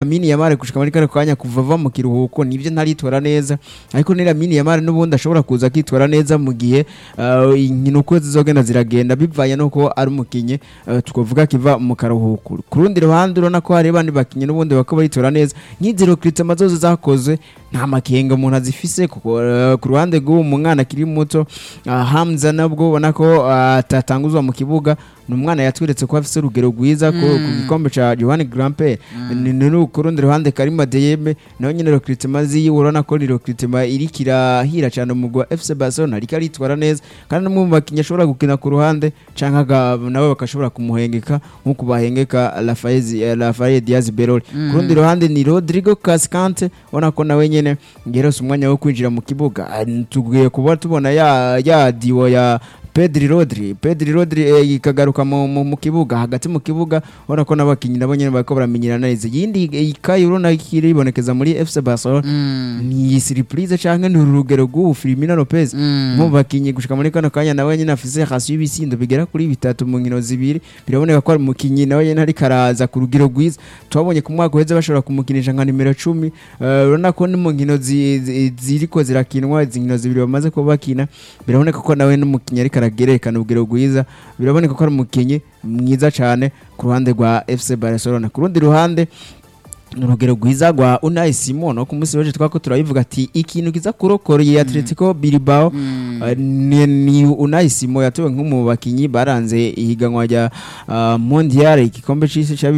Lamine Yamal gushika muri kano kanya kuva ava mu kiruhuko nivyo ntaritora neza ariko ni Lamine Yamal n'ubundi ashobora kuza akitwara neza mu gihe uh, inkino uko zizogenda ziragenda bivanye nuko ari umukinyi uh, twavuga kiva mu karuhuko ku rundi ruhande urabona ko hari abandi bakinyi n'ubundi bako baritora neza nk'izero Cristiano zose zakozwe nta makenga umuntu azifise kuko uh, ku ruhande rw'uwo mwana akiri muto uh, Hamza nabwo ubona ko uh, atatanguzwa mu kibuga ni umwana yatweretse ko afise urugero rwiza ku ku gikombe ca Johan Grampe ni ni ku rundi ruhande Karima Deyeme nawe nyene recruitment ziyi urabona ko ni recruitment iriko irahira cyane mu gwa FC Barcelona ariko aritwara neza kandi no mu bakinnyi ashobora gukina ku ruhande canke aga- nawe bakashobora kumuhengeka nk'uko bahengeka Rafael Rafael Diaz Berol ku rundi ruhande ni Rodrigo Cascante ubona ko nawe nyene ngerose umwanya wo kwinjira mu kibuga Ah, tugiye kuba tubona ya ya diwo ya Pedri Rodri Pedri Rodri eh, ikagaruka mu, mu, mu kibuga hagati mu kibuga ubona ko n'abakinnyi nabo nyene bariko baramenyerana neza yindi ikayi urabona ikiri ibonekeza muri FC Barcelona ni surprise canke ni urugero rw'ubu Firmino Lopez mu bakinnyi gushika muri kano kanya nawe nyene afise hasi y'ibisindo bigera kuri bitatu mu nkino zibiri biraboneka ko ari umukinnyi nawe nyene ariko araza ku rugero rwiza twabonye ku mwaka uheze bashobora kumukinisha nka nimero cumi eh, urabona ko ni mu nkino zi- zi- ziriko zirakinwa izi nkino zibiri bamaze kuba bakina biraboneka ko nawe n'umukinnyi ariko aragerekana urugero rwiza biraboneka ko ari umukinnyi mwiza cyane ku ruhande rwa FC Barcelona ku rundi ruhande ni urugero rwiza rwa Unai Simon wo ku munsi w'ejo twako turabivuga ati ikintu kiza kurokoreye Atletico Bilbao eh, ni, ni Unai Simon yatowe nk'umu bakinyi baranze ihiganwa rya uh, Mondial igikombe c'isi ca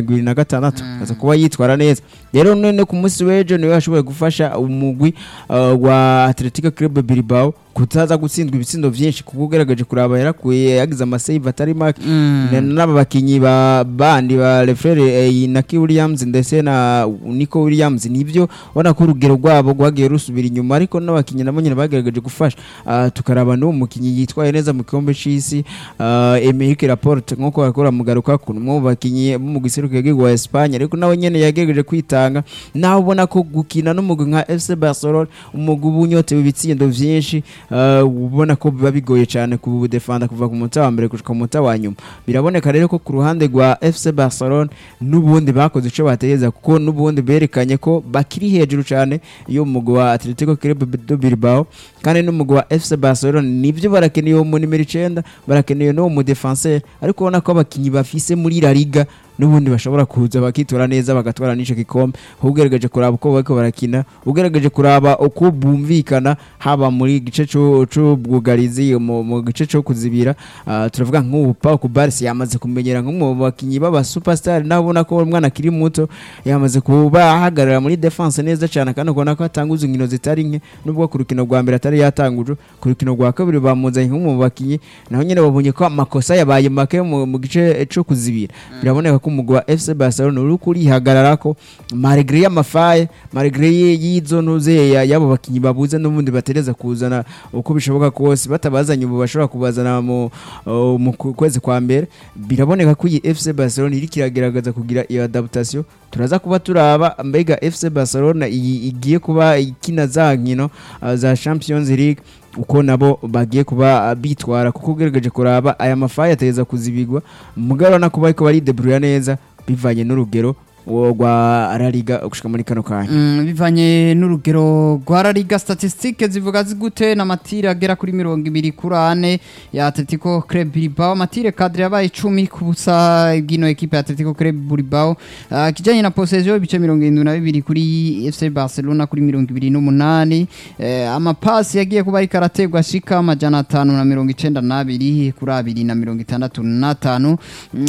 2026 aza kuba yitwara neza rero none ku munsi w'ejo niwe yashoboye gufasha umugwi uh, wa Atletico Club Bilbao kutaza gutsindwa ibitsindo vyinshi kuko ugaragaje kuraba yarakuye yagize amasave atari make Na- n'aba bakinyi ba bandi ba Lefrere eh, Naki Williams ndetse na Nico Williams nivyo ubona ko urugero rwabo rwagiye rusubira inyuma ariko n'abakinyi nabo nyene bagaragaje gufasha Ah, tukaraba n'uwo mukinyi yitwaye neza mu kikombe c'isi uh, Emerick Laporte nkuko bakora mugaruka ku mu bakinyi bo mu giseruko yagirwa wa Espagne ariko nawe nyene yagerageje kwitanga naho ubona ko gukina n'umugwi nka FC Barcelona umugwi uba unyotewe ibitsindo vyinshi uh, ubona ko biba bigoye cyane kubudefanda kuva ku munota wa mbere gushika ku munota wa nyuma biraboneka rero ko ku ruhande rwa FC Barcelona n'ubundi bakoze ico bategereza kuko n'ubundi berekanye ko bakiri hejuru cyane iyo umugwi wa Atletico Club de Bilbao kandi n'umugwi wa FC Barcelona nivyo barakeneye uwo mu nimero icenda barakeneye n'uwo mu defenseur ariko ubona ko abakinyi bafise muri La Liga n'ubundi bashobora kuza bakitora neza bagatwara n'ico gikombe ugerageje kuraba uko bariko barakina ugerageje kuraba uko bumvikana haba muri gice co- c'ubwugarizi mu mu gice co kuzibira ah, turavuga nk'ubu Pau Kubarsi yamaze kumenyera nk'umwe mu bakinyi b'aba superstar naho ubona ko umwana akiri muto yamaze kuba ahagarara muri defense neza cyane kandi ubona ko atanguza inkino zitari nke nubwo ku rukino rwa mbere atari yatanguje ku rukino rwa kabiri bamuzanye nk'umwe mu bakinyi naho nyene babonye ko amakosa yabaye make mu mu gice co kuzibira biraboneka ko umugwi wa FC Barcelona uri kurihagararako malgré y'amafaye malgré y'izo ntuze ya- y'abo bakinyi babuze n'ubundi batereza kuzana uko bishoboka kose batabazanye ubu bashobora kubazana mu uh, mu ku- kwezi kwa mbere biraboneka ko iyi FC Barcelona iri kiragerageza kugira iyo adaptation turaza kuba turaba mbega FC Barcelona iyi igiye kuba ikina za nkino uh, za Champions League uko nabo bagiye kuba uh, bitwara kuko ugerageje kuraba aya mafaye ateza kuzibigwa mugabo na kuba ariko baridebrouiller neza bivanye n'urugero uwo rwa La Liga gushika muri kano kanya Mm, bivanye n'urugero rwa La Liga statistique zivuga zigute n'amatire agera kuri mirongo ibiri kuri ane ya Atletico Club Bilbao amatire kadre yabaye icumi ku busa bw'ino ekipe ya Atletico Club Bilbao uh, kijanye na possession ibice mirongo irindwi na bibiri kuri FC Barcelona kuri mirongo ibiri n'umunani eh, amapasi yagiye kuba ariko arategwa ashika amajana atanu na mirongo icenda n'abiri kuri abiri na mirongo itandatu n'atanu Mm,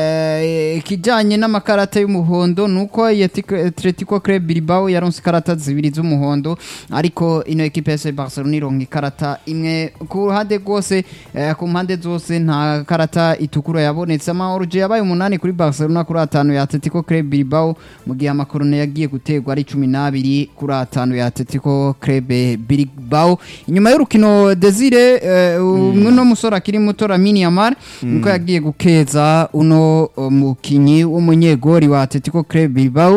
eh, ikijanye n'amakarata y'umuhondo nuko iyi Atletico- Atletico Club Bilbao yaronse ikarata zibiri z'umuhondo ariko ino ekipe ya FC Barcelona ironka ikarata imwe ku ruhande rwose eh, ku mpande zose nta karata itukura yabonetse amaoruje yabaye umunani kuri Barcelona kuri atanu ya Atletico Club Bilbao mu gihe amakorone yagiye gutegwa ari cumi n'abiri kuri atanu ya Atletico Club Bilbao inyuma y'urukino Desire eh, umwe no musore akiri muto Lamine Yamal niko yagiye gukeza uno uh, mukinyi w'umunyegori wa Atletico Club Bilbao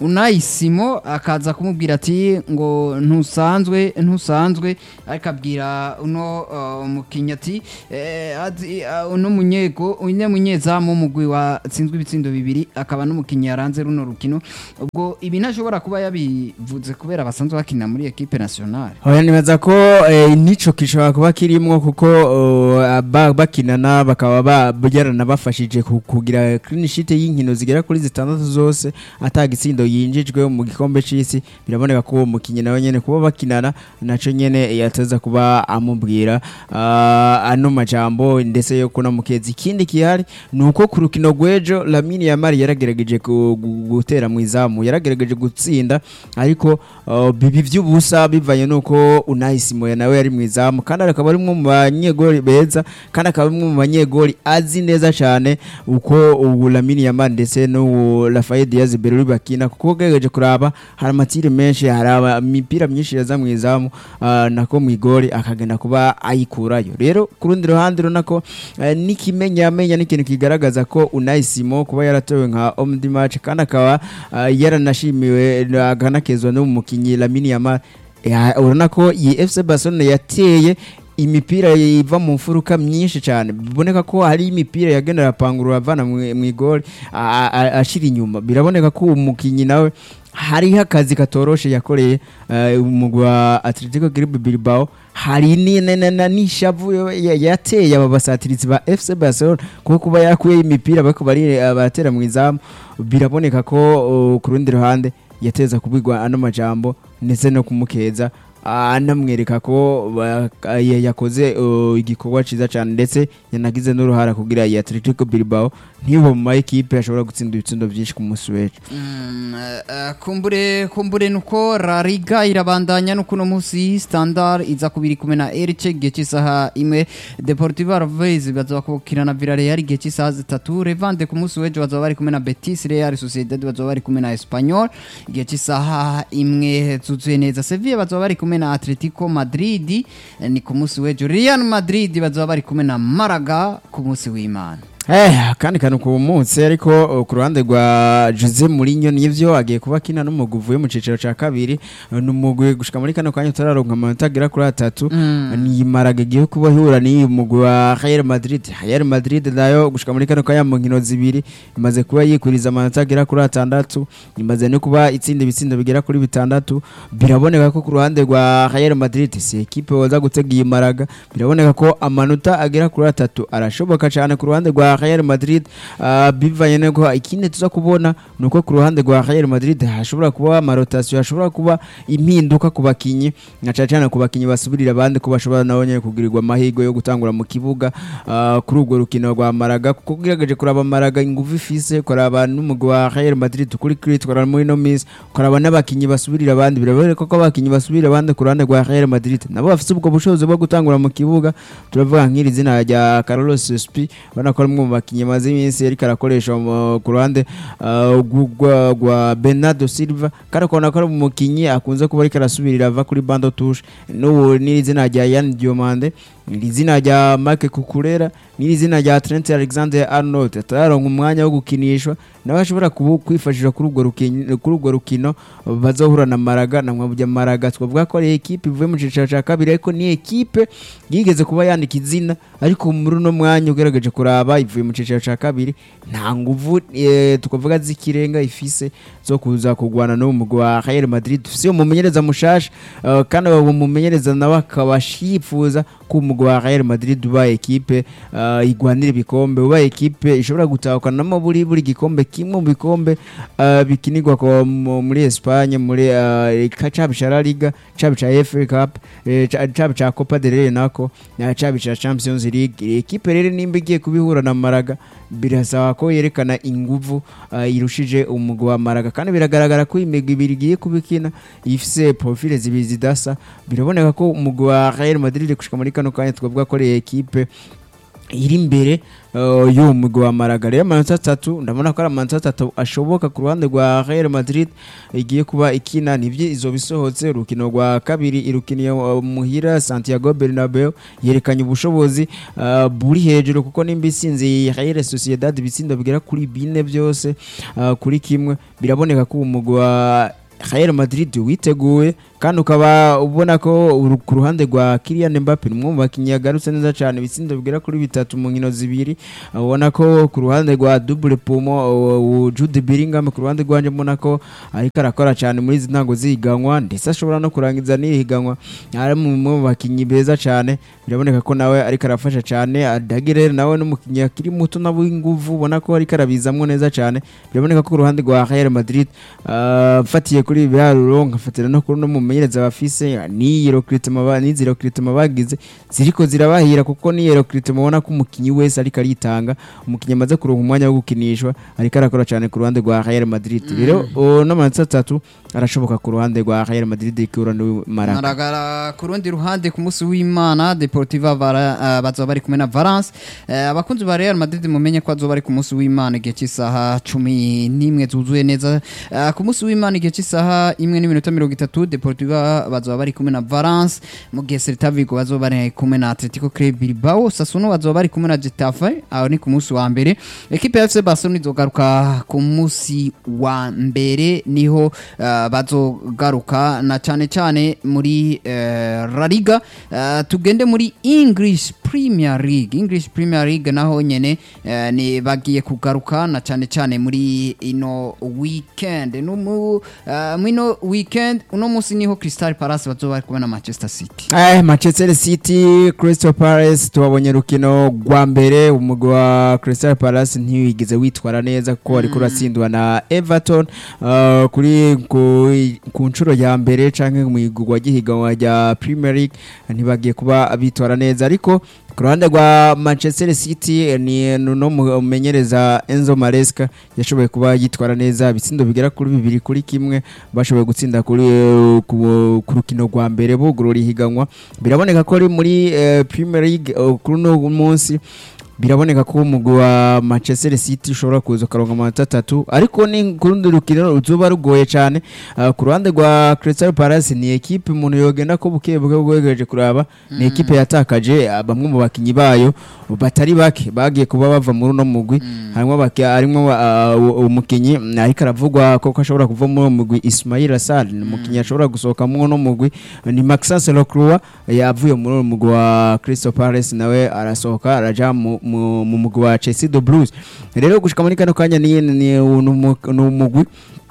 unayisimo akaza kumubwira ati ngo ntusanzwe ntusanzwe ariko abwira uno uh, mukinnyi ati eh, azi- uh, uno munyego uno munyezamu w'umugwi watsinzwe ibitsindo bibiri akaba n'umukinnyi yaranze runo rukino ubwo ibi ntashobora kuba yabivuze kubera basanzwe bakina muri equipe nationale Oya nibaza ko eh, nico gishobora kuba kirimwo kuko uh, ba- bakinana bakaba ba- byaranabafashije ku- kugira clean sheet y'inkino zigera kuri zitandatu zose ata gitsindo yinjijwe mu gikombe c'isi biraboneka ko uwo mukinyi nawe nyene kuba bakinana naco nyene yateza kuba amubwira uh, ano majambo ndetse yo kuna mukezi ikindi kihari ni uko ku rukino rw'ejo Lamine Yamal yaragerageje ku- gu- gutera mu izamu yaragerageje gutsinda ariko uh, bibi vy'ubusa bivanye nuko Unai Simon nawe yari mu izamu kandi akaba ari umwe mu banyegori beza kandi akaba ari umwe mu banyegori azi neza cyane uko ubu Lamine Yamal ndetse no Rafael Diaz Beruri bakina kuko ugerageje kuraba hari amatire menshi hari aba- imipira myinshi yaza mu izamu uh, nako mu igori akagenda kuba ayikurayo rero ku rundi ruhande urabona ko uh, n'ikimenyamenya n'ikintu kigaragaza ko Unai Simon kuba yaratowe nka homme du match kandi akaba uh, yaranashimiwe akanakezwa n'umukinnyi Lamine Yamal Ya- urabona ko iyi FC Barcelona yateye imipira iva mu mfuruka myinshi cyane biboneka ko hari imipira yagenera apangurura avana mu mu igori a- a- ashira inyuma biraboneka ko umukinnyi nawe hariho akazi katoroshe yakoreye eh, umugwi wa Atletico Club Bilbao hari ni- na- na- na- n'ishavu yo- ya- yateye aba basatirizi ba FC Barcelona kuko kuba yakuye imipira bariko bari abatera mu izamu biraboneka ko uh, ku rundi ruhande yateza kubigwa ano majambo ndetse no kumukeza anamwereka ko ba- ya- yakoze uh, igikorwa ciza cyane ndetse yanagize n'uruhara kugira iyi Atletico Bilbao ntibo mu ma ekipe ashobora gutsinda ibitsindo byinshi ku munsi w'ejo Mm, eh, eh, kumbure kumbure nuko La Liga irabandanya no kuno musi Standard iza kubiri kumwe na Elche igihe cy'isaha imwe Deportivo Alaves bazoba kubukina na Villarreal igihe cy'isaha zitatu Levante ku munsi w'ejo bazoba bari kumwe na Betis Real Sociedad bazoba bari kumwe na Espanyol igihe cy'isaha imwe zuzuye neza Sevilla bazoba bari kumwe na Atletico Madrid eh, ni ku munsi w'ejo Real Madrid bazoba bari kumwe na Malaga ku munsi w'Imana Eh, kandi kantu ku munsi ariko uh, ku ruhande rwa Jose Mourinho nivyo agiye kuba kina n'umugwi uvuye mu ciciro ca kabiri uh, n'umugwi gushika muri kano kanya turaronka amanota agera kuri atatu Mm. ni Malaga igiye kuba ihura n'uyu mugwi wa Real Madrid Real Madrid nayo gushika muri kano kanya mu nkino zibiri imaze kuba yikuriza amanota agera kuri atandatu imaze no kuba itsinda ibitsindo bigera kuri bitandatu biraboneka ko ku ruhande rwa Real Madrid si ekipe waza gutega iyi Malaga biraboneka ko amanota agera kuri atatu arashoboka cyane ku ruhande rwa Real Madrid uh, bivanye nuko ikindi tuza kubona nuko ku ruhande rwa Real Madrid hashobora kuba amarotasiyo hashobora kuba impinduka ku bakinyi na cyane cyane ku bakinyi basubirira abandi ko bashobora nabo nyene kugirirwa amahirwe yo gutangura mu kibuga uh, kuri urwo rukino rwa Malaga kuko ugerageje kuraba Malaga ingufu ifise kuraba n'umugwi wa Real Madrid kuri crit kuraba muri no miss kuraba n'abakinyi basubirira abandi biraboneka ko abakinyi basubirira abandi ku ruhande rwa Real Madrid nabo bafite ubwo bushobozi bwo gutangura mu kibuga turavuga nk'iri zina rya Carlos Spi ubona ko ari umwe mu bakinyi maze iminsi yariko arakoresha mu- ku ruhande uh, rw'u- rwa- rwa Bernardo Silva kandi ukabona ko ari umukinyi akunze kuba ariko arasubirira ava kuri bando touche n'ubu n'iri zina rya Yann Diomande iri zina rya Marc Cucurella n'iri zina rya Trent Alexander Arnold atararonka umwanya wo gukinishwa nawe ashobora kubu- kwifashisha kuri urwo rukino kuri urwo rukino bazohura na Maraga na mwabujya Maraga twavuga ko ari ekipe ivuye mu cicaro ca kabiri ariko ni ekipe yigeze kuba yandika izina ariko muri uno mwanya ugerageje kuraba ivuye mu cicaro ca kabiri nta nguvu eh, twavuga z'ikirenga ifise zo kuza kugwana n'uwo mugwi wa Real Madrid ufise umumenyereza mushasha uh, kandi uwo mumenyereza nawe akaba yifuza ko umugwi wa Real Madrid uba ekipe uh, igwanira ibikombe uba ekipe ishobora gutahukanamo buri buri gikombe kimwe mu bikombe uh, bikinirwa ko mu- muri Espagne muri uh, caba ca La Liga caba ca FA Cup eh, ca- caba ca Copa del Rey nako na caba ca Champions League Iyi ekipe rero nimba igiye kubihura na Malaga birasaba ko yerekana inguvu uh, irushije umugwi wa Malaga kandi biragaragara ko imigwi ibiri igiye kubikina ifise profile zibiri zidasa biraboneka ko umugwi wa Real Madrid gushika muri kano kanya twavuga ko ari ekipe iri imbere uh, y'uwo mugwi wa Malaga rero amanota atatu ndabona ko ari amanota atatu ashoboka ku ruhande rwa Real Madrid igiye kuba ikina nivyo izo bisohotse urukino rwa kabiri irukiniye uh, muhira Santiago Bernabeu yerekanye ubushobozi uh, buri hejuru kuko nimba isinze Real Sociedad ibitsindo bigera kuri bine byose uh, kuri kimwe biraboneka ko umugwi wa Real Madrid witeguye kandi ukaba ubona ko uru- ku ruhande rwa Kylian Mbappe ni umwe mu bakinnyi yagarutse neza cyane ibitsindo bigera kuri bitatu mu nkino zibiri ubona ko ku ruhande rwa double pumo uh, uh, Jude Bellingham ku ruhande rwanje mbona ko ariko arakora cyane muri izi ntango zihiganwa ndetse ashobora no kurangiza n'ihiganwa ari mu mu bakinnyi beza cyane biraboneka ko nawe ariko arafasha cyane Adagire nawe n'umukinnyi akiri muto na w'inguvu ubona ko ariko arabizamwo neza cyane biraboneka ko ku ruhande rwa Real Madrid uh, mfatiye kuri ibi biharuro nkafatira no kuri no mumenyereza bafise n'iyi recruitment ba n'izi recruitment bagize ziriko zirabahira kuko n'iyi recruitment ubona ko umukinnyi wese ariko aritanga umukinnyi amaze kuronka umwanya wo gukinishwa ariko arakora cyane ku ruhande rwa Real Madrid rero uh, n'amanota atatu arashoboka ku ruhande rwa Real Madrid ikura no Malaga Maragara ku rundi ruhande ku munsi w'Imana Deportiva Vara- uh, bazoba bari kumwe na Valence Eh, abakunzi ba Real Madrid mumenye ko bazoba bari ku munsi w'Imana igihe cy'isaha cumi n'imwe zuzuye neza Eh, ku munsi w'Imana igihe cy'isaha imwe n'iminota mirongo itatu Deportiva bazoba bari kumwe na Valence mu gihe Celta Vigo bazoba bari kumwe na Atletico Club Bilbao Sassuolo bazoba bari kumwe na Getafe aho ni ku munsi wa mbere ekipe ya FC Barcelona izogaruka ku munsi wa mbere niho eh, bazogaruka na cyane cyane muri eh, La Liga Eh, tugende muri English Premier League English Premier League naho nyene eh, ni bagiye kugaruka na cyane cyane muri ino weekend no mu eh, mwino weekend uno munsi niho Crystal Palace bazoba bari kumwe na Manchester City Eh, Manchester City Crystal Palace tubabonye rukino rwa mbere umugwi wa Crystal Palace ntiwigeze witwara neza kuko ariko uratsindwa na Everton uh, kuri ku, ku nshuro ya mbere canke mu igurwa ry'ihiganwa rya Premier League ntibagiye kuba bitwara neza ariko ku ruhande rwa Manchester City eh, ni no mumenyereza Enzo Maresca yashoboye kuba yitwara neza ibitsindo bigera kuri bibiri kuri kimwe bashoboye gutsinda kuri eh, ku, ku rukino rwa mbere bugurura ihiganwa biraboneka ko ari muri eh, Premier League eh, kuri uno munsi biraboneka ko umugwi wa Manchester City ushobora kuza ukaronka amanota atatu ariko ni ku rundi rukino ruzoba rugoye cyane uh, ku ruhande rwa Crystal Palace ni ekipe umuntu yogenda ko buke buke bwegereje kuraba ni ekipe yatakaje uh, bamwe mu bakinyi bayo batari bake bagiye kuba bava muri uno mugwi harimo bake harimo uh, umukinyi mm, ariko aravugwa ko ko ashobora kuva muri uwo mugwi Ismail Assar ni umukinyi ashobora gusohoka muri uno mugwi ni Maxence Lacroix yavuye muri uwo mugwi wa Crystal Palace nawe arasohoka araja mu mu mu mugwi wa Chelsea the Blues rero gushika muri kano kanya ni ni ni umu- ni umugwi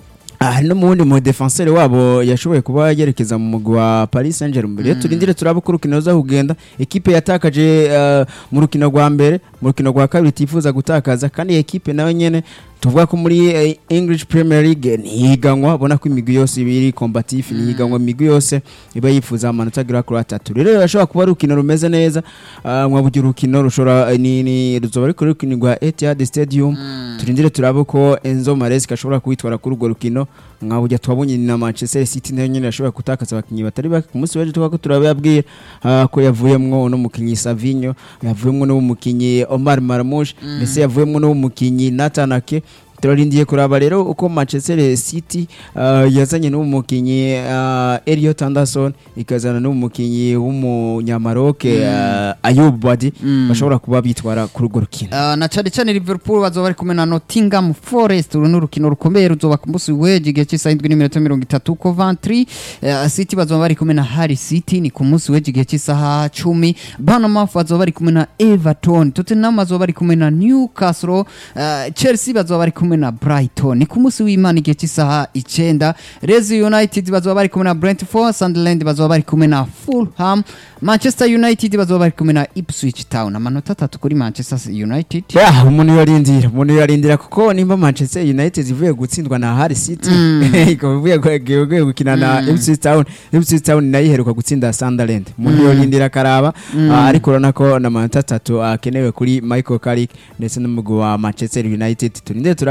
Ah, no muwundi mu defenseur wabo yashoboye kuba yerekeza mu mugwi wa Paris Saint-Germain rero turindire turabe uko urukino ruza kugenda ekipe yatakaje eh, mu rukino rwa mbere mu rukino rwa kabiri tifuza gutakaza kandi iyi ekipe nayo nyene tuvuga ko muri eh, English Premier League ntihiganwa ubona ko imigwi yose iba iri combatif ntihiganwa imigwi yose iba yifuza amanota agera kuri atatu rero birashobora kuba ari urukino rumeze neza ah, mwabugira urukino rushobora ni, ni ruzoba ariko urukino rwa Etihad Stadium turindire turabe ko Enzo Maresca ashobora kuwitwara kuri urwo rukino mwabujya twabonye na Manchester City nayo nyene yashobora gutakaza abakinyi batari bake ku munsi w'ejo twako turababwira ah, ko yavuyemwo no mukinyi Savinho yavuyemwo no mukinyi Omar Marmoush ndetse yavuyemwo no mukinyi Nathan Ake turarindiye kuraba rero uko Manchester City uh, yazanye n'umukinyi uh, Elliot Anderson ikazana n'umukinyi w'umunyamaroc uh, Ayub Wadi bashobora kuba bitwara kuri urwo rukino Uh, na cyane cyane Liverpool bazoba bari kumwe na Nottingham Forest uru ni urukino rukomeye ruzoba ku munsi w'ejo igihe cy'isaha indwi n'iminota mirongo itatu Coventry uh, City bazoba bari kumwe na Hull City ni ku munsi w'ejo igihe cy'isaha cumi Bournemouth bazoba bari kumwe na Everton Tottenham bazoba bari kumwe na Newcastle uh, Chelsea bazoba bari kumwe na Brighton ni ku munsi w'Imana igihe cy'isaha icenda Leeds United bazoba bari kumwe na Brentford Sunderland bazoba bari kumwe na Fulham Manchester United bazoba bari kumwe na Ipswich Town amanota atatu kuri Manchester United Yeah, umuntu yarindira umuntu yarindira kuko nimba Manchester United ivuye gutsindwa na Hull City ikaba ivuye gu- ivuye gukina na Ipswich Town Ipswich Town nayo iheruka gutsinda Sunderland umuntu yarindira akaraba ah, ariko urabona ko na manota atatu akenewe kuri Michael Carrick ndetse n'umugwi wa Manchester United turinde turabe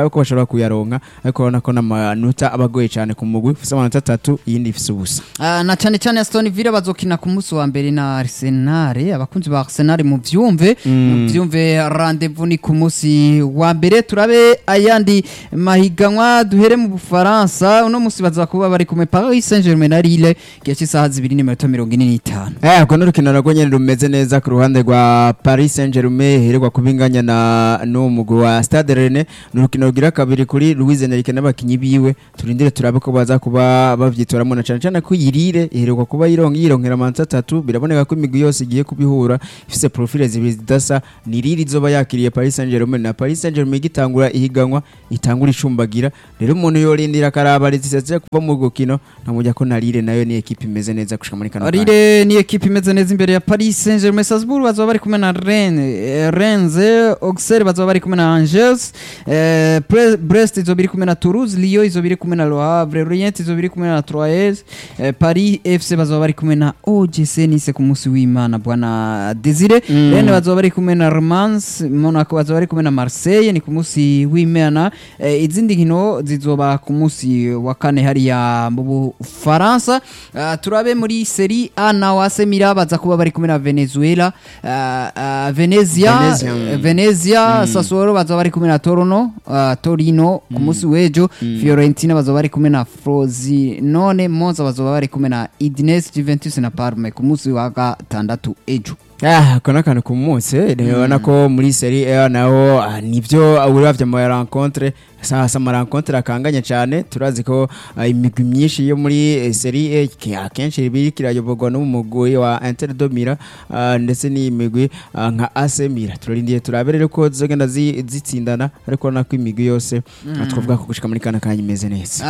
birashoboka ko bashobora kuyaronka ariko urabona ko n'amanota aba agoye cyane ku mugwi ufise amanota atatu iyindi ifise ubusa Ah, na cyane cyane Aston Villa bazokina ku munsi wa mbere na Arsenal abakunzi ba Arsenal mu vyumve mu vyumve rendezvous ni ku munsi wa mbere turabe ayandi mahiganwa duhere mu Bufaransa uno munsi baza kuba bari kumwe Paris Saint-Germain na Lille gihe cy'isaha zibiri n'iminota mirongo ine n'itanu Eh, urwo ni urukino narwo nyene rumeze neza ku ruhande rwa Paris Saint-Germain hererwa kubinganya na n'uwo mugwi wa Stade Rennais ni urukino rugira kabiri kuri Louis Enrique n'abakinyi biwe turindire turabe ko baza kuba bavyitoramo na cane cane ko yirire iheruka kuba yironka yironkera amanota atatu biraboneka ko imigwi yose igiye kubihura ifise profile zibiri zidasa ni riri izoba yakiriye Paris Saint-Germain na Paris Saint-Germain igitangura ihiganwa itangura icumbagira rero umuntu yorindira akaraba rezisetse kuva mu rukino ntamujya ko na Lille nayo ni equipe imeze neza gushika muri kano kanya. Lille ni ekipe imeze neza imbere ya Paris Saint-Germain Strasbourg bazoba bari kumwe na Rennes eh, Rennes Auxerre bazoba bari kumwe na Angers eh, Pre- Brest izoba iri kumwe na Toulouse Lyon izoba iri kumwe na Le Havre Lorient izoba iri kumwe na Troyes eh, Paris FC bazoba bari kumwe na OGC Nice ku munsi w'Imana bwana Desire Mm. Rennes bazoba bari kumwe na Romans Monaco bazoba bari kumwe na Marseille ni ku munsi w'Imana eh, izindi nkino zizoba ku munsi wa kane hariya mu Bufaransa Ah, turabe muri Serie A na wase Mira baza kuba bari kumwe na Venezuela ah, ah, Venezia Venezia, eh, mm. Venezia Sassuolo baza bari kumwe na Torino ah, Torino ku munsi w'ejo Fiorentina baza bari kumwe na Frosinone Monza baza bari kumwe na Udinese Juventus na Parme ku munsi wa gatandatu ejo Ah, ako n'akantu ku munsi urabona ko muri Serie A naho ah, nivyo uravye mu rencontre sasa ama rencontre akanganye cyane turazi ko ah, imigwi myinshi yo muri eh, Serie A ke- akenshi iba kirayoborwa n'umugwi wa Inter de Milan ah, ndetse n'imigwi ah, nka AC Milan turarindiye turabe rero ko zizogenda zi- zitsindana ariko urabona ko imigwi yose ah, twavuga ko gushika muri kana kanya imeze neza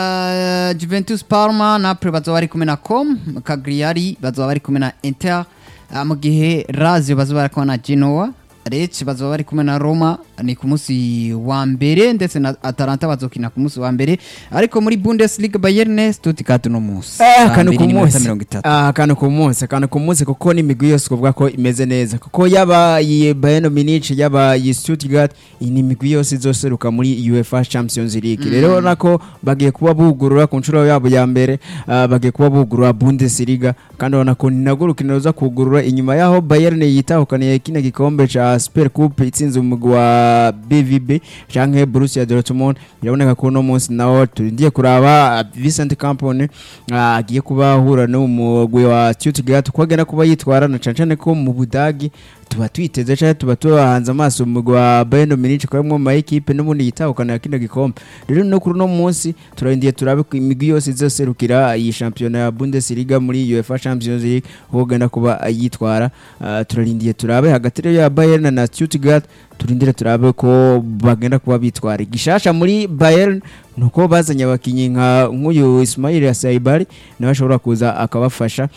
Ah, Juventus Parma Napoli bazoba bari kumwe na Com Cagliari bazoba bari kumwe na Inter Ah, mu gihe Lazio bazoba bari kumwe na Genoa Lecce bazoba bari kumwe na Roma ni ku munsi wa mbere ndetse na Atalanta bazokina ku munsi wa mbere ariko muri Bundesliga Bayern Stuttgart no munsi Eh, Saa akantu mbiri ku n'iminota munsi mirongo itatu. Ah, akantu ku munsi akantu ku munsi kuko n'imigwi yose kuvuga ko imeze neza kuko yaba iyi Bayern Munich yaba iyi Stuttgart iyi ni imigwi yose izoseruka muri UEFA Champions League rero urabona ko bagiye kuba bugurura ku nshuro yabo ya mbere ah, bagiye kuba bugurura Bundesliga kandi urabona ko ni nagwo urukino ruza kugurura inyuma yaho Bayern yitahukaniye kino gikombe ca Super Coupe itsinze umugwi wa BVB canke Borussia Dortmund biraboneka ko uno munsi nawo turindiye kuraba ah, Vincent Kompany ah, agiye kuba ahura n'umugwi wa Stuttgart uko agenda kuba yitwara na cane cane ko mu Budagi tuba twiteze cyane tuba tubahanze amaso umugwi wa Bayern Munich ko mu ma equipe n'ubundi yitahukana kino gikombe rero no kuri uno munsi turarindiye turabe ko imigwi yose izoserukira iyi shampiyona ya Bundesliga muri UEFA Champions League uko agenda kuba yitwara Ah, turarindiye turabe hagati rero ya Bayern na Stuttgart turindire turabe ko bagenda kuba bitwara igishasha muri Bayern nuko bazanye abakinyi nka nk'uyu Ismail Saibari nawe ashobora kuza akabafasha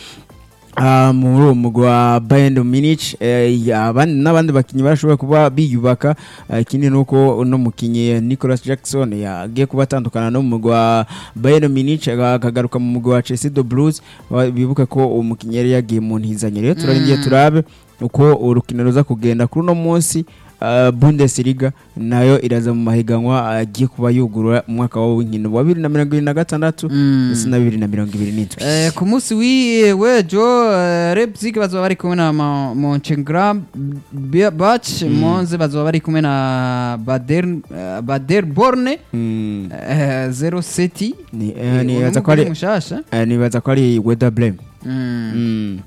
Ah, muri uwo mugwi wa Bayern Munich eh, ya- abandi n'abandi bakinyi barashobora kuba biyubaka Ah, ikindi nuko uno mukinyi Nicolas Jackson yagiye kuba atandukana no mu mugwi wa Bayern Munich aga- akagaruka mu mugwi wa Chelsea the Blues Wa- bibuke ko uwo mukinyi yari yagiye mu ntizanyo rero turarindiye turabe uko urukino ruza kugenda kuri uno munsi ah, Bundesliga nayo iraza mu mahiganwa agiye kuba yugurura umwaka w'inkino wa bibiri na mirongo ibiri na gatandatu ndetse na bibiri na mirongo ibiri n'indwi Eh, ku munsi wi- w'ejo eh, Leipzig bazoba bari kumwe na Ma- Mönchengladbach Monze bazoba bari kumwe na Bader eh, Baderborn Mm. eh, 07 Ni- eh, nibaza ko ari mushasha eh, nibaza ko ari Weda Blame Mm. Mm.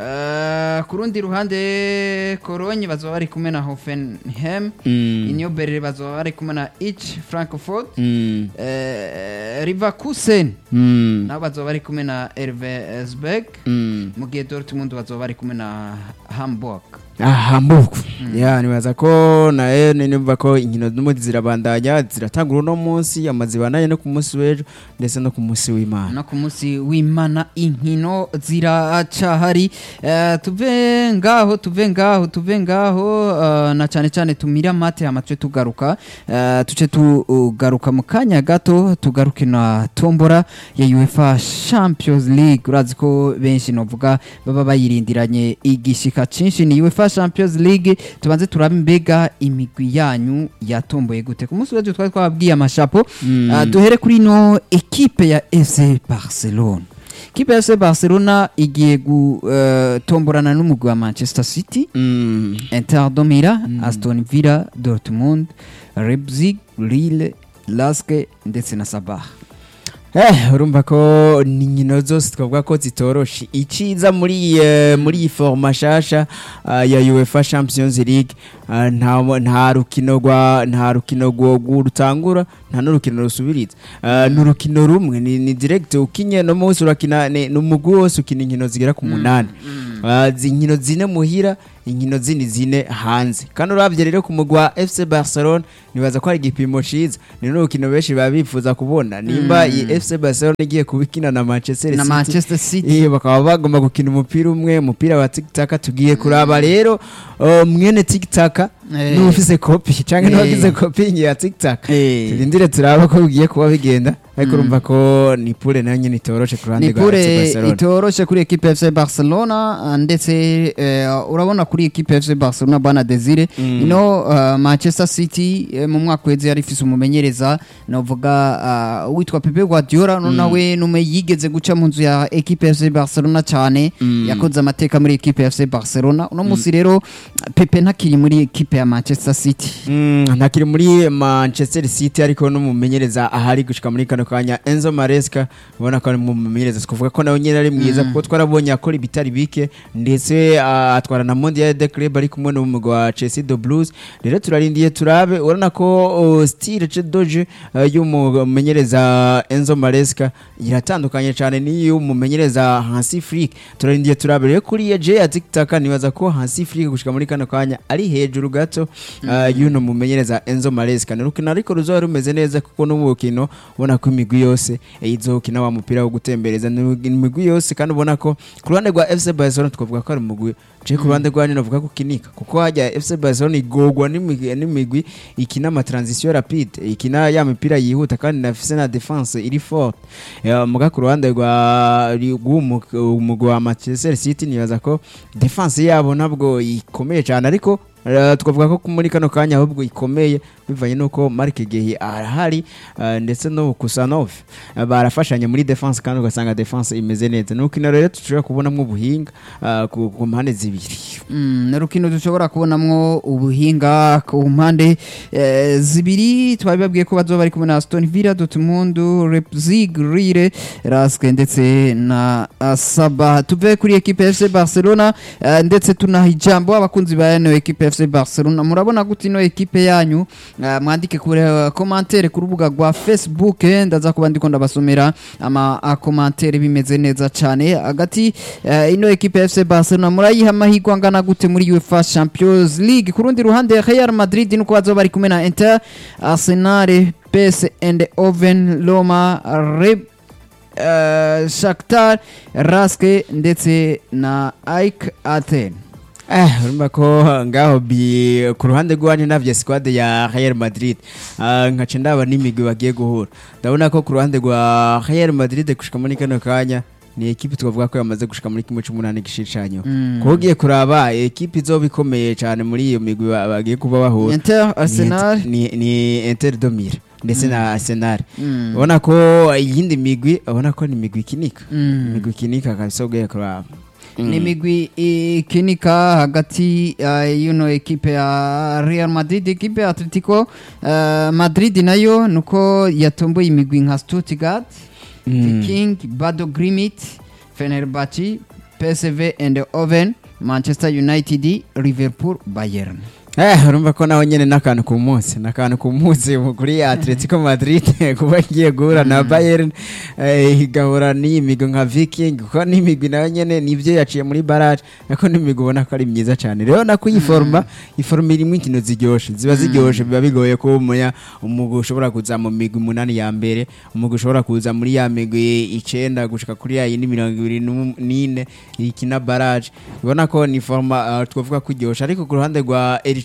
Eh, ku rundi ruhande Cologne bazoba bari kumwe na Hoffenheim Mm. Union Berlin bazoba bari kumwe na Ich Frankfurt Mm. eh, Leverkusen Mm. nabo bazoba bari kumwe na Elversberg Mm. mu gihe Dortmund bazoba bari kumwe na Hamburg Ah, Hamburg ya nibaza ko nayo nimba ko inkino n'ubundi zirabandanya ziratangura uno munsi amazibandanye no ku munsi w'ejo ndetse no ku munsi w'Imana no ku munsi w'imana inkino ziracahari Eh, tuve ngaho tuve ngaho tuve ngaho eh, na cyane cyane tumire amate hama tuce tugaruka Eh, tuce tugaruka mu kanya gato tugaruke na tombora ya UEFA Champions League urazi ko benshi novuga baba bayirindiranye igishika cinshi ni UEFA UEFA Champions League tubanze turabe mbega imigwi yanyu yatomboye gute ku munsi w'ejo twari twababwiye amashapo Ah, duhere kuri ino ekipe ya FC Barcelona ekipe ya FC Barcelona igiye gutomborana n'umugwi wa Manchester City Mm. Inter de Milan, Aston Villa, Dortmund, Leipzig, Lille, Lask ndetse na Sabah. Eh, urumva ko ni inkino zose twavuga ko zitoroshe iciza muri eh, muri iyi foroma shasha ah, ya UEFA Champions League ah, nta nta rukino rwa nta rukino rwo rwo rutangura nta n'urukino rusubiriza Ah, ni urukino rumwe ni, ni direct ukinye no munsi urakina ni ni umugwi wose ukina inkino zigera ku munani Ah, zi inkino zine muhira inkino zindi zine hanze kandi urabye rero ku mugwi wa FC Barcelona nibaza ko ari igipimo ciza ni n'urukino benshi baba bifuza kubona nimba iyi FC Barcelona igiye kubikina na Manchester Na City Manchester City. Eh, bakaba bagomba gukina umupira umwe umupira wa tikitaka tugiye kuraba rero uh, mwene tikitaka Eh. n'ufise kopi canke Eh. n'uwagize kopi ya tikitaka Eh. turindire turaba ko bigiye kuba bigenda ariko urumva ko ni pure nayo nyene itoroshe ku ruhande ni rwa FC pure Barcelona itoroshe kuri ekipe FC Barcelona ah, ndetse eh, urabona kuri ekipe FC Barcelona bana Desire Mm. ino ah, Manchester City eh, mu mwaka weze yari ifise umumenyereza navuga ah, witwa Pepe Guardiola no nawe nume yigeze guca mu nzu ya ekipe FC Barcelona cyane yakoze amateka muri ekipe FC Barcelona uno musi rero Pepe ntakiri muri ekipe ya Manchester City Mm, ntakiri muri Manchester City ariko n'umumenyereza ahari gushika muri kano kanya Enzo Maresca ubona ko ari mu mumenyereza kuvuga ko nawe nyene ari mwiza kuko twarabonye akora ibitari bike ndetse ah, atwara na Mondial de Club ari kumwe n'umugwi wa Chelsea de Blues rero turarindiye turabe urabona ko oh, style ce doje uh, y'umumenyereza Enzo Maresca iratandukanye cyane n'iy'umumenyereza Hansi Flick turarindiye turabe rero kuri ye ya TikTok nibaza ko Hansi Flick gushika muri kano kanya ari hejuru gato uh, y'uno mumenyereza Enzo Maresca ni urukino ariko ruzoba rumeze neza kuko n'ubukino ubona ko imigwi yose eh, izokina wa mupira wo gutembereza ni imigwi yose kandi ubona ko ku ruhande rwa FC Barcelona twavuga ko ari umugwi je ku ruhande rwa nino avuga ko kinika kuko hajya FC Barcelona igogwa n'imigwi n'imigwi ikina ama transition rapide ikina ya mipira yihuta kandi nafise na defense iri forte Eh, muga ku ruhande rwa rw'umugwi wa Manchester City nibaza ko defense yabo nabwo ikomeye cyane ariko eh, twavuga ko muri kano kanya ahubwo ikomeye bivanye nuko Mark Gehi arahari eh, ndetse no Kusanov eh, barafashanya muri defense kandi ugasanga defense imeze neza nuko ino rero tushobora kubonamo ubuhinga eh, ku ku mpande zibiri Mm, ni urukino dushobora kubonamwo ubuhinga ku mpande eh, zibiri twabibabwiye ko bazoba bari kumwe na Aston Villa Dortmund Leipzig Lille Lask ndetse na ah, Sabah tuve kuri equipe ya FC Barcelona eh, ndetse tunaha ijambo abakunzi ba ino equipe ya FC Barcelona murabona gute ino equipe yanyu eh, mwandike kuri eh, commentaire ku rubuga rwa Facebook eh, ndaza kuba ndiko ndabasomera ama ah, commentaire bimeze neza cyane hagati eh, ino equipe ya FC Barcelona murayiha amahirwe angana gute muri UEFA Champions League ku rundi ruhande Real Madrid nuko bazoba bari kumwe na Inter Arsenal PS and Oven Roma Reb uh, Shakhtar Raske ndetse na AEK Athens Eh, urumva ko ngaho bi ku ruhande rw'abandi navye squad ya Real Madrid uh, nkaca ndaba n'imigwi bagiye guhura ndabona ko ku ruhande rwa Real Madrid gushika muri kano kanya ni ekipi twavuga ko yamaze gushika muri kimwe c'umunani gishicanyo Mm. kuko ugiye kuraba ekipi izoba ikomeye cyane muri iyo migwi ba- bagiye kuba bahura Inter Arsenal ni, ni Inter de Milan ndetse na Arsenal Mm. ubona ko iyindi migwi ubona ko ni imigwi ikinika Mm. imigwi ikinika kabisa ugiye kuraba ni imigwi ikinika hagati uh, yuno ekipe ya Real Madrid ekipe ya Atletico uh, Madrid nayo nuko yatomboye imigwi nka Stuttgart Mm. Viking Bado Grimit Fenerbahce PSV and Oven Manchester United Liverpool Bayern Eh, urumva ko nawe nyene n'akantu ku munsi n'akantu ku munsi kuri Atletico Madrid kuba igiye guhura na Bayern eh, igahura n'iyi migwi nka Viking kuko n'imigwi nayo nyene nivyo yaciye muri barrage ariko n'imigwi ubona ko ari myiza cyane rero nako iyi forma iforma irimo inkino ziryoshe ziba ziryoshe biba bigoye ko umuya umugwi ushobora kuza mu migwi umunani ya mbere umugwi ushobora kuza muri ya migwi icenda gushika kuri ya yindi mirongo ibiri n'um- n'ine ikina barrage ubona ko ni forma uh, twavuga ko iryoshe ariko ku ruhande rwa Elche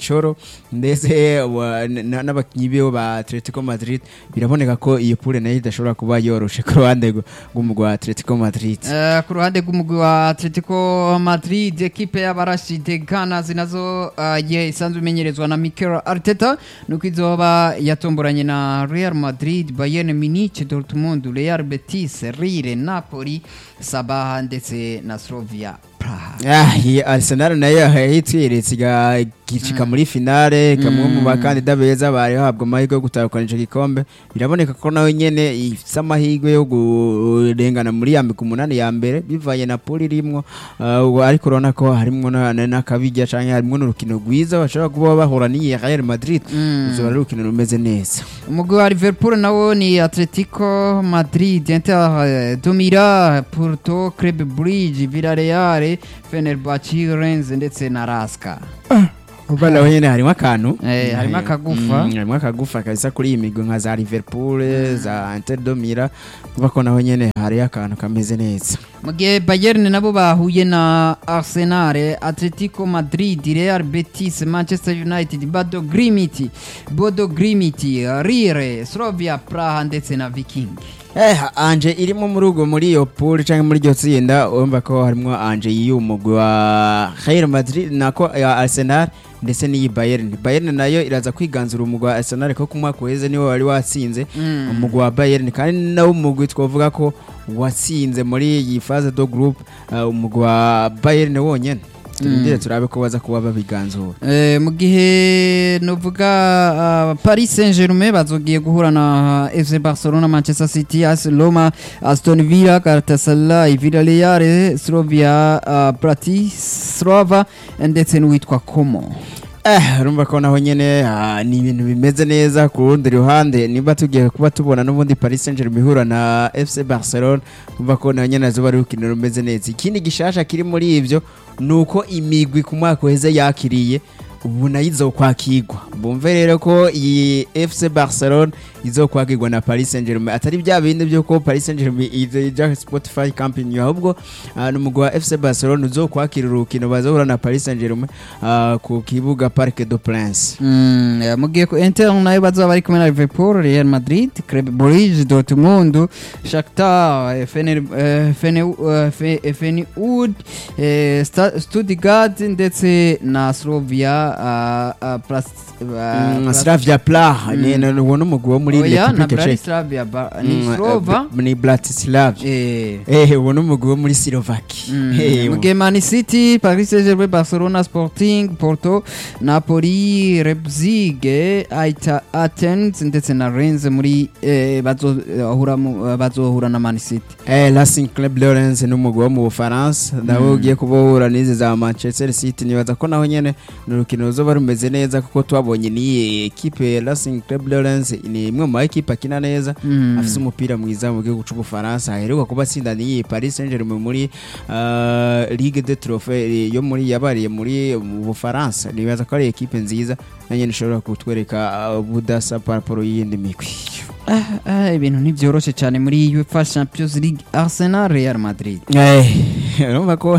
Cholo ndetse wa- na- n'abakinyi biwe ba Atletico Madrid biraboneka ko iyo pool nayo idashobora kuba yoroshe ku ruhande rw- rw'umugwi wa Atletico Madrid Eh, ku ruhande rw'umugwi wa Atletico Madrid ekipe y'abarashi de Ghana zinazo uh, ye isanzwe imenyerezwa na Mikel Arteta nuko izoba yatomboranye na Real Madrid, Bayern Munich, Dortmund, Real Betis, Lille, Napoli, Sabah ndetse na Slavia Praha. Ah, iyi Arsenal nayo yahitwiretse igicika muri finale kamwe mu bakandida beza bari bahabwa amahirwe yo gutahukana ico gikombe biraboneka ko nawe nyene ifise amahirwe yo kurengana muri ya migwi umunani ya mbere bivanye na poli irimwo Ah, ubu ariko urabona ko harimwo na- na- n'akabirya canke harimwo n'urukino rwiza bashobora kuba bahura n'iyi Real Madrid ruzoba ari urukino rumeze neza umugwi wa Liverpool nawo ni Atletico Madrid, Inter eh, Domira, Porto, Club Brugge, Villarreal, Fenerbahce, Rennes ndetse na Raska. Kuba naho nyene harimo akantu Eh, harimo akagufa. Mm, harimo akagufa kabisa kuri iyi migwi nka za Liverpool za Inter de Milan kuba ko naho nyene hari akantu kameze neza mu gihe Bayern nabo bahuye na Arsenal, Atletico Madrid, Real Betis, Manchester United, Bodo Grimiti, Bodo Grimiti, Rire, Slavia Praha ndetse na Viking. Eh, Anje irimo muri ubwo muri iyo pool canke muri iryo tsinda urumva ko harimo Anje y'umugwi wa Real Madrid nako ya Arsenal ndetse n'iyi Bayern Bayern nayo iraza kwiganzura umugwi wa Arsenal ko ku mwaka uheze niwe wari watsinze umugwi wa Bayern kandi nawo umugwi twavuga ko watsinze muri iyi phase do group uh, umugwi wa Bayern wonyene turindire turabe ko baza kuba babiganzura Eh, mu gihe novuga uh, Paris Saint-Germain bazogiye guhura na FC Barcelona, Manchester City, AS Roma, Aston Villa, Galatasaray, Villarreal, Slavia uh, Bratislava ndetse n'uwitwa Como. Eh, urumva ko naho nyene ah, ni ibintu bimeze neza ku rundi ruhande niba tugiye kuba tubona n'ubundi Paris Saint-Germain ihura na FC Barcelona urumva ko naho nyene azoba ari urukino rumeze neza ikindi gishasha kiri muri ivyo ni uko imigwi ku mwaka uheze yakiriye ubu nayo izokwakirwa bumve rero ko iyi FC Barcelona izokwakirwa na Paris Saint-Germain atari bya bindi by'uko Paris Saint-Germain ija Spotify Company ahubwo ah, ni umugwi wa FC Barcelona uzokwakira urukino bazohura na Paris Saint-Germain ah, ku kibuga Parc des Princes Mm, eh, mu gihe ku Inter nayo bazoba bari kumwe na Liverpool, Real Madrid, Club Brugge, Dortmund, Shakhtar, eh, Fener, eh, Fene- eh, Fe- Feyenoord, eh, Sta- Stuttgart ndetse na Slavia ah, ah, Pras- ah, Mm, Pras- Slavia Praha ni ni uwo ni umugwi wo muri Oya, na Republic Czech Bratislava, ba- ni Mm, Slova. eh, ni Bratislava Eh, eh uwo ni umugwi wo muri Slovakia Mm, Eh, mu gihe Man City, Paris Saint-Germain, Barcelona, Sporting, Porto, Napoli, Leipzig, Aita- Athens ndetse na Rennes muri eh, bazohura mu- eh, bazohura na Man City. Eh, Racing Club Lawrence ni umugwi wo mu Bufaransa nawe ugiye kubohura n'izi za Manchester City nibaza ko naho nyene ni urukino ruzoba rumeze neza kuko twabonye n'iyi ekipe Racing Club Lawrence ni imwe mu ekipe akina neza Mm. afise umupira mwiza mu gihugu c'Ubufaransa aheruka kuba atsinda n'iyi Paris Saint-Germain muri uh, Ligue des Trophées yo muri yabariye muri mu Bufaransa nibaza ko ari ekipe nziza na nyene ishobora kutwereka uh, ubudasa par rapport y'iyindi migwi Ah, ah, ibintu ntibyoroshe cyane muri UEFA Champions League Arsenal Real Madrid. Eh, urumva ko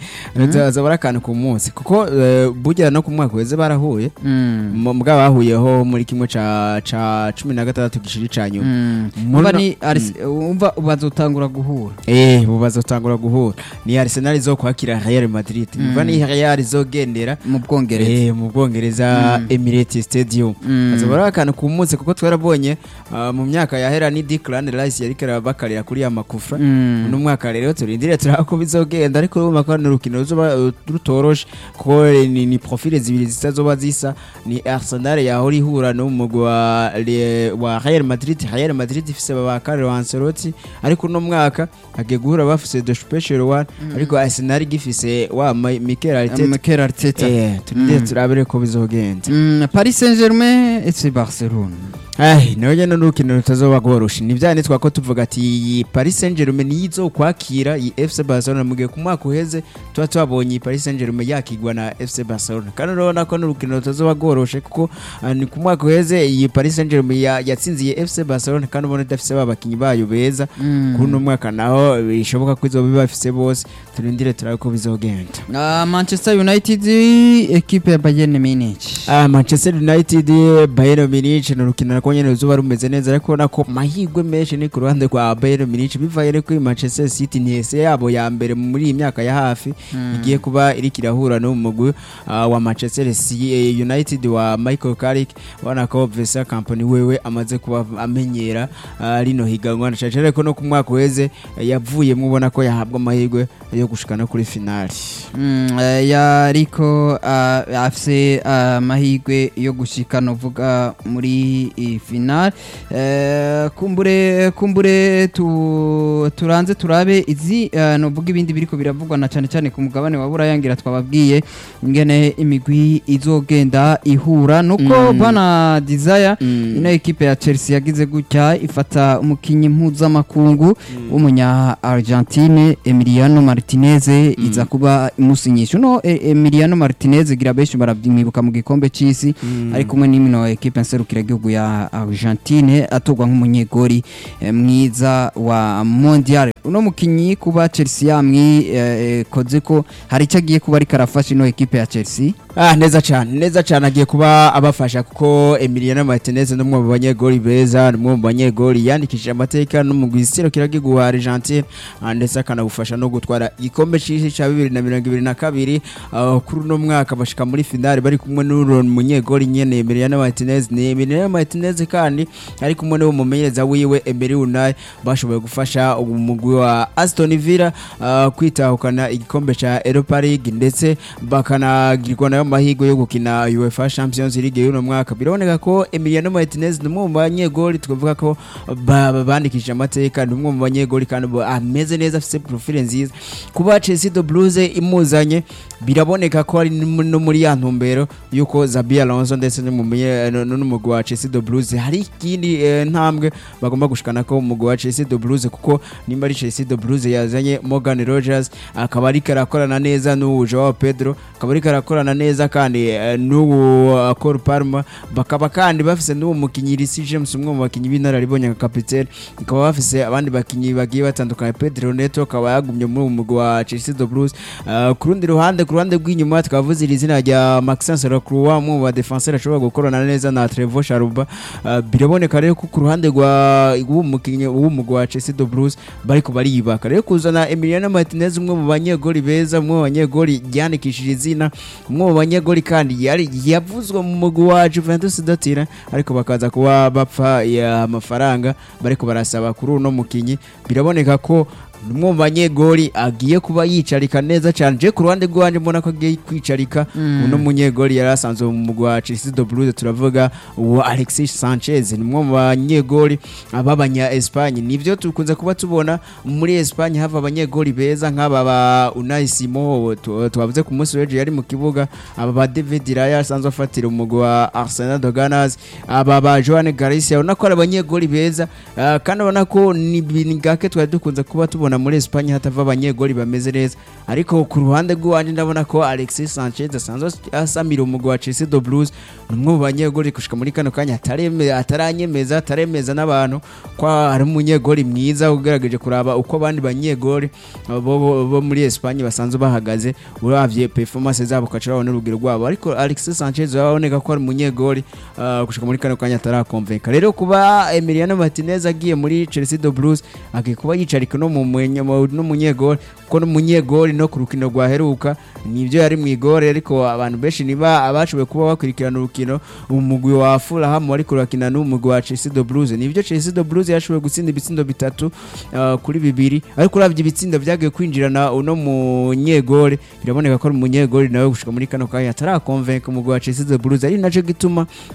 zoba ari akantu ku munsi kuko eh, burya no ku mwaka weze barahuye Mm. mu- mbwa bahuyeho muri kimwe ca ca cumi na gatandatu gishiri ca nyuma Mm. Muri Umva no- ni Ars- umva bazotangura guhura. eh ubu bazotangura guhura ni Arsenal izokwakira Real Madrid umva ni Real izogendera mu Bwongereza. eh mu Bwongereza Emirates Stadium Mm. azoba ari akantu ku munsi kuko twarabonye ah, mu myaka yahera ni Declan Rice yariko arabakarira kuri ya makufra Mm. uno mwaka rero turindire turaba ko bizogenda ariko urumva ko ni urukino ruzoba uh, rutoroshe kuko ni, ni profile zibiri zitazoba zisa ni Arsenal yahora ihura n'umugwi wa, Le- wa Real Madrid Real Madrid ifise ba Carlo Ancelotti ariko uno mwaka agiye guhura bafise the special one ariko Arsenal gifise wa Ma- Mikel Arteta Mikel Arteta. eh turindire turabere ko bizogenda Mm, Paris Saint-Germain et Barcelona. Ai, nawe nyene n'urukino rutazoba rworoshe ni vyane twako tuvuga ati iyi Paris Saint-Germain nizo kwakira iyi FC Barcelona mu gihe ku mwaka uheze tuba twabonye iyi Paris Saint-Germain yakigwa na FC Barcelona kandi urabona ko n'urukino rutazoba rworoshe kuko ah, ni ku mwaka uheze iyi Paris Saint-Germain ya- yatsinziye FC Barcelona kandi ubona idafise babakinyi bayo beza kuri uno mwaka naho bishoboka ko izoba bafise bose turindire turabe ko bizogenda Ah, Manchester United ekipe ya Bayern Munich Ah, Manchester United Bayern Munich ni urukino nako nyene ruzoba rumeze neza ariko ubona ko mahirwe menshi ni ku ruhande rwa Bayern Munich bivaye reko iyi Manchester City ni ese yabo ya mbere muri iyi myaka ya hafi igiye kuba iriko irahura n'umugwi ah, wa Manchester C- eh, United wa Michael Carrick ubona ko Vincent Kompany wewe amaze kuba amenyera ah, rino higanwa na cyane ko no ku mwaka uheze eh, yavuyemwo ubona ko yahabwa amahirwe yo gushikana kuri finali Mm, eh, yariko ah, afise ah, amahirwe yo gushika novuga muri iyi final Eh, kumbure kumbure tu, turanze turabe izi eh, novuga ibindi biriko biravugwa na cane cane ku mugabane wa burayangira twababwiye ingene imigwi izogenda ihura nuko Mm. bana desire Mm. ino ekipe ya Chelsea yagize gutya ifata umukinyi mpuzamakungu w'umunya Argentine Emiliano Martinez iza kuba imusinyisha no e, Emiliano Martinez gira benshi barabyimwibuka mu gikombe c'isi ari kumwe n'imino ekipe nserukira igihugu ya Argentine atogwa nk'umunyegori eh, mwiza wa Mondial uno mukinyi kuba Chelsea yamwi eh, koze ko hari icyo agiye kuba ariko arafasha ino ekipe ya Chelsea Ah, neza cyane neza cyane agiye kuba abafasha kuko Emiliano Martinez ni umwe mu banyegoli beza ni umwe mu banyegoli yandikishije amateka no mu gisiro kiragigu wa Argentine ah, ndetse akanagufasha no gutwara igikombe cy'isi cya bibiri na mirongo ibiri na kabiri ah, kuri uno mwaka bashika muri finale bari kumwe n'uro munyegoli nyene Emiliano Martinez ni Emiliano Martinez kandi ari kumwe n'uwo mumenyereza wiwe Emery Unai bashoboye gufasha umugwi wa Aston Villa ah, kwitahukana igikombe cya Europa League ndetse bakanagirwa nayo mahirwe yo gukina UEFA Champions League y'uno mwaka biraboneka ko Emiliano Martinez ni umwe mu banyegoli twavuga ko ba- ba- bandikishije amateka ni umwe mu banyegoli kandi bo- ameze neza afite profile nziza kuba Chelsea de Blues imuzanye biraboneka ko ari no no muri ya ntumbero yuko Zabi Alonso ndetse n'umumenye- n- n'umugwi wa Chelsea de Blues hari ikindi eh, ntambwe bagomba gushikana ko umugwi wa Chelsea de Blues kuko nimba ari Chelsea de Blues yazanye Morgan Rogers akaba ariko arakorana neza n'uwo Joao Pedro akaba ariko arakorana neza kandi eh, n'uwo uh, Cole Palmer bakaba kandi bafise n'uwo mukinyi Reece James umwe mu bakinyi b'inararibonye nka kapitene bakaba bafise abandi bakinyi bagiye batandukanye Pedro Neto akaba yagumye muri uwo mugwi wa Chelsea de Blues Uh, ku rundi ruhande ku ruhande rw'inyuma twavuze iri zina rya Maxence Lacroix umwe mu badefenseur ashobora gukorana neza na Trevor Charuba Uh, biraboneka rero ko ku ruhande rwa w'umukinnyi w'umugwi wa Chelsea de Blues bariko bariyubaka rero kuzana Emiliano Martinez umwe mu banyegoli beza umwe mu banyegoli yandikishije izina umwe mu banyegoli kandi yari yavuzwe mu mugwi wa Juventus datira ariko bakaza kuba bapfa ya amafaranga bariko barasaba kuri uno mukinyi biraboneka ko umwe mu banyegoli agiye kuba yicarika neza cyane je ku ruhande rwanjye mbona ko agiye kwicarika uno munyegoli yari asanzwe mu mugwi wa Chelsea de Blues turavuga uwo Alexis Sanchez ni umwe mu banyegoli b'abanya Espagne nivyo tukunze kuba tubona muri Espagne hava abanyegoli beza nk'aba ba Unai Simon tu- twavuze ku munsi w'ejo yari mu kibuga aba ba David Raya asanzwe afatira umugwi wa Arsenal de Ganas aba ba Joan Garcia ubona ko ari abanyegoli beza ah, kandi ubona ko ni ni gake twari dukunze kuba tubona muri Espagne hatava abanyegoli bameze neza ariko ku ruhande rw'iwanje ndabona ko Alexis Sanchez asanzwe asamira umugwi wa Chelsea de Blues ni umwe mu banyegoli gushika muri kano kanya atareme- ataranyemeza ataremeza n'abantu ko ari umunyegoli mwiza ugerageje kuraba uko abandi banyegoli bo, bo, bo muri Espagne basanzwe bahagaze uravye performance zabo ukacurabona urugero rwabo ariko Alexis Sanchez uraboneka ko ari umunyegoli uh, gushika muri kano kanya atarakonvenka rero kuba Emiliano Martinez agiye muri Chelsea de Blues agiye kuba yicarika no mu mwenye- mu- n'umunyegoli kuko n'umunyegoli no ku rukino rwaheruka nibyo yari mu igore ariko abantu benshi niba abashoboye kuba bakurikirana urukino umugwi wa Fulham wari kurakina n'umugwi wa Chelsea de Blues nibyo Chelsea de Blues yashoboye gutsinda ibitsindo bitatu uh, kuri bibiri ariko uravye ibitsindo vyagiye kwinjirana uno munyegoli biraboneka ko ari umunyegoli nawe gushika muri kano kanya atarakonvenka umugwi wa Chelsea de Blues ari naco gituma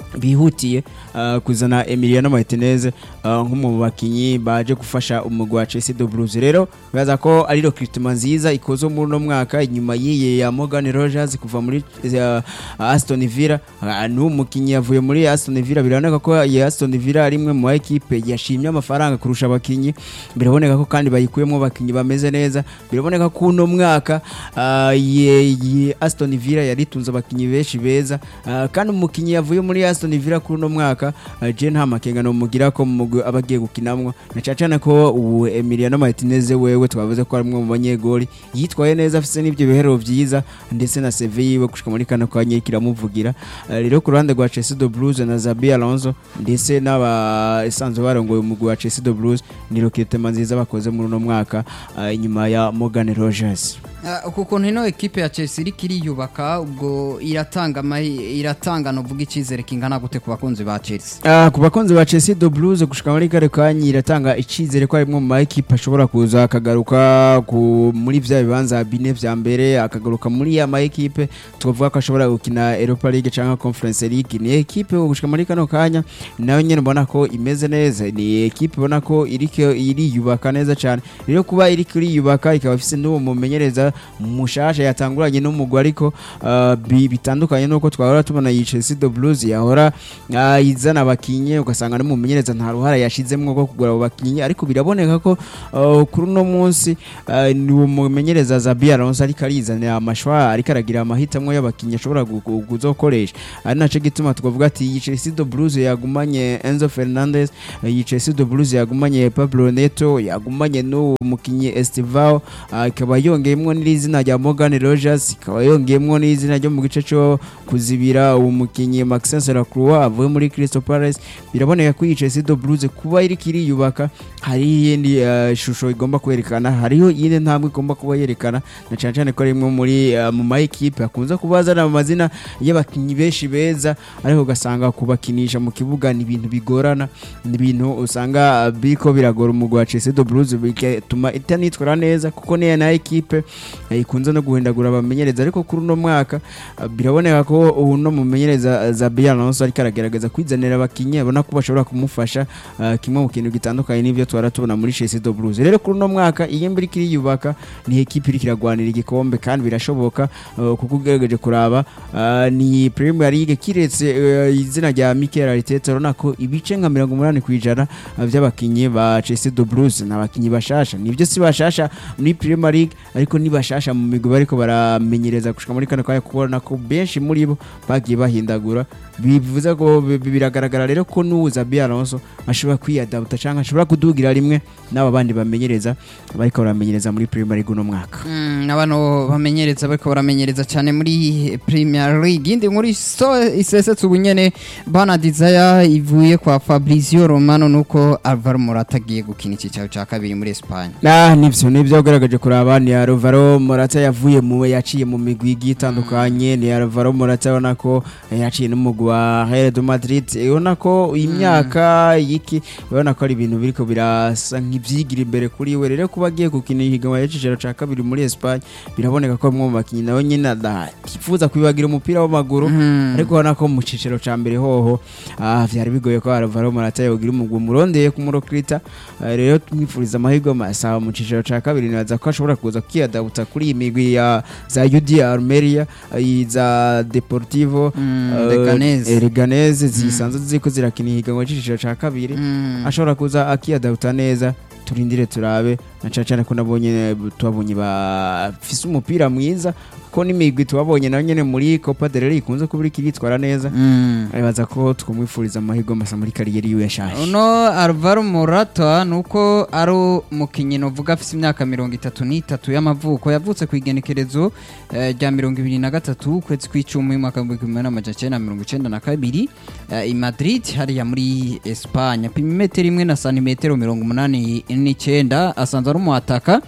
bihutiye uh, kuzana Emiliano Martinez uh, nk'umwe mu bakinyi baje gufasha umugwi wa Chelsea de Blues rero baza ko ari recruitment nziza ikoze muri no mwaka inyuma yiye ya Morgan Rogers kuva muri uh, Aston Villa uh, ni umukinyi yavuye muri Aston Villa biraboneka ko ya Aston Villa ari imwe mu equipe yashimye amafaranga kurusha abakinyi biraboneka ko kandi bayikuyemo abakinyi bameze neza biraboneka ko uno mwaka uh, ye, ye Aston Villa yaritunze abakinyi benshi beza uh, kandi umukinyi yavuye muri Aston Villa kuri uno mwaka uh, je nta makenga no mugira ko mu mugwi aba agiye gukinamwo na cyane ko ubu Emiliano Martinez wewe twavuze ko ari umwe mu banyegoli yitwaye neza afise n'ibyo bihero byiza ndetse na CV yiwe gushika muri kano kanya kiramuvugira uh, rero ku ruhande rwa Chelsea de Blues na Zabi Alonso ndetse n'aba esanzwe barongoye umugwi wa Chelsea de Blues ni recruitment nziza bakoze muri uno mwaka uh, inyuma ya Morgan Rogers uku kuntu ino ekipe ya Chelsea iriko iriyubaka ubwo iratanga amahi- iratanga novuga icyizere kingana gute ku bakunzi ba Chelsea Ah, ku bakunzi ba Chelsea de Blues gushika muri kare kanya iratanga icizere ko arimwe mu ma equipe ashobora kuza akagaruka ku muri vya bibanza bine vya mbere akagaruka muri ya ma equipe tuvuga ko ashobora gukina Europa League cyangwa Conference League ni equipe gushika muri kano kanya nayo nyene mbona ko imeze neza ni equipe ubona ko iriko iriyubaka neza cyane rero kuba iriko iriyubaka ikaba ifise n'uwo mumenyereza mushasha yatanguranye n'umugwi ariko ah, bi- bitandukanye nuko twahora tubona iyi Chelsea de Blues yahora ah, izana abakinyi ugasanga n'umumenyereza nta ruhara yashizemwo rwo kugura abo bakinyi ariko biraboneka ko ah, kuri uno munsi ah, ni uwo mumenyereza Zabi Alonso ariko arizanira amashwa ariko aragira amahitamwo y'abakinyi ashobora gu- gu- kuzokoresha ari naco gituma twavuga ati iyi Chelsea de Blues yagumanye Enzo Fernandez iyi Chelsea de Blues yagumanye Pablo Neto yagumanye n'uwo mukinyi Estivao ah, ikaba yongeyemwo n'izina rya Morgan Rogers ikaba yongeyemwo n'izina ryo mu gice cyo kuzibira uwo mukinyi Maxence Lacroix avuye muri Crystal Palace biraboneka ko iyi Chelsea de Blues kuba iriko iriyubaka hari iyindi eh, shusho igomba kwerekana hariho iyindi ntambwe igomba kuba yerekana na cyane cyane ko ari imwe muri eh, mu ma equipe akunze kuba azana amazina y'abakinyi benshi beza ariko ugasanga kubakinisha mu kibuga ni ibintu bigorana ni ibintu usanga eh, biriko biragora umugwi wa Chelsea de Blues bigatuma itanitwara neza kuko niya na equipe eh, ikunze no guhindagura abamenyereza ariko kuri uno mwaka eh, biraboneka ko uno mumenyereza eh, Zabi Alonso ariko aragerageza kwizanira abakinyi abona ko bashobora kumufasha eh, kimwe mu kintu gitandukanye n'ibyo twara tubona muri Chelsea de Blues rero kuri uno mwaka iyi mbiri kiriyubaka ni equipe iriko iragwanira igikombe kandi birashoboka eh, kuko ugerageje kuraba eh, ni Premier League kiretse eh, izina rya Mikel Arteta urabona ko ibice nka mirongo umunani ku ijana eh, by'abakinyi ba Chelsea de Blues ni abakinyi bashasha nibyo si bashasha muri Premier League ariko ni bashasha mu migwi bariko baramenyereza gushika muri kano kanya kubona ko benshi muri bo bagiye bahindagura bivuze ko bi- bi- biragaragara rero ko n'uza Zabi Alonso ashobora kwiyadapta cyangwa ashobora kudugira rimwe n'aba bandi bamenyereza bariko baramenyereza muri Premier League uno mwaka Mm, abano bamenyereza bariko baramenyereza cyane muri Premier League indi nkuru iso isesetse ubu nyene bana Desire ivuye kwa Fabrizio Romano nuko Alvaro Morata agiye gukina icyicaro cya kabiri muri Espagne Ah, nivyo nivyo ugaragaje kuraba ni Alvaro Morata yavuye mu yaciye mu migwi igiye itandukanye ni Alvaro Morata ubona ko eh, yaciye n'umugwi wa Real de Madrid ubona ko imyaka yiki ubona ko ari ibintu biriko birasa nk'ivyigira imbere kuri we rero kuba agiye gukina ihiganwa y'icicaro ca kabiri muri Espagne biraboneka ko bamwe mu bakinyi nawe nyine atifuza kwibagira umupira w'amaguru Mm. ariko ubona ko mu cicaro ca mbere hoho ah, vyari bigoye ko Alvaro Morata yogira umugwi umurondeye kumurokirita Eh, rero tumwifuriza amahirwe masa mu cicaro ca kabiri nibaza ko ashobora kuza kwiyadabuta kuri iyi migwi ya za UD Almeria eh, za Deportivo Mm, eh, Leganés. eh, Leganés zisanzwe ziko zirakina ihiganwa c'icicaro ca kabiri Mm. ashobora kuza akiyadabuta neza turindire turabe na cane cane ko nabonye tubabonye bafise umupira mwiza ko n'imigwi tubabonye nayo nyene muri Copa del Rey ikunze kuba iriko iritwara neza Mm. aribaza ko twamwifuriza amahirwe masa muri kariyeri yiwe yashaje uno Alvaro Morata nuko ari umukinnyi novuga afite imyaka mirongo itatu n'itatu y'amavuko yavutse ku igenekerezo eh, rya mirongo ibiri na gatatu ukwezi kw'icumi umwaka w'ibihumbi kimwe n'amajana icenda na mirongo icenda na kabiri eh, i Madrid hariya muri Espagne apima imetero imwe na santimetero mirongo umunani n'icenda asanzwe ari umuhataka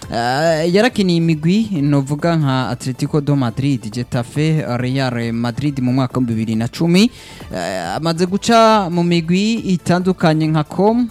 Uh, yarakiniye imigwi novuga nka Atletico do Madrid, Getafe, Real Madrid mu mwaka wa bibiri na cumi uh, amaze guca mu migwi itandukanye nka Com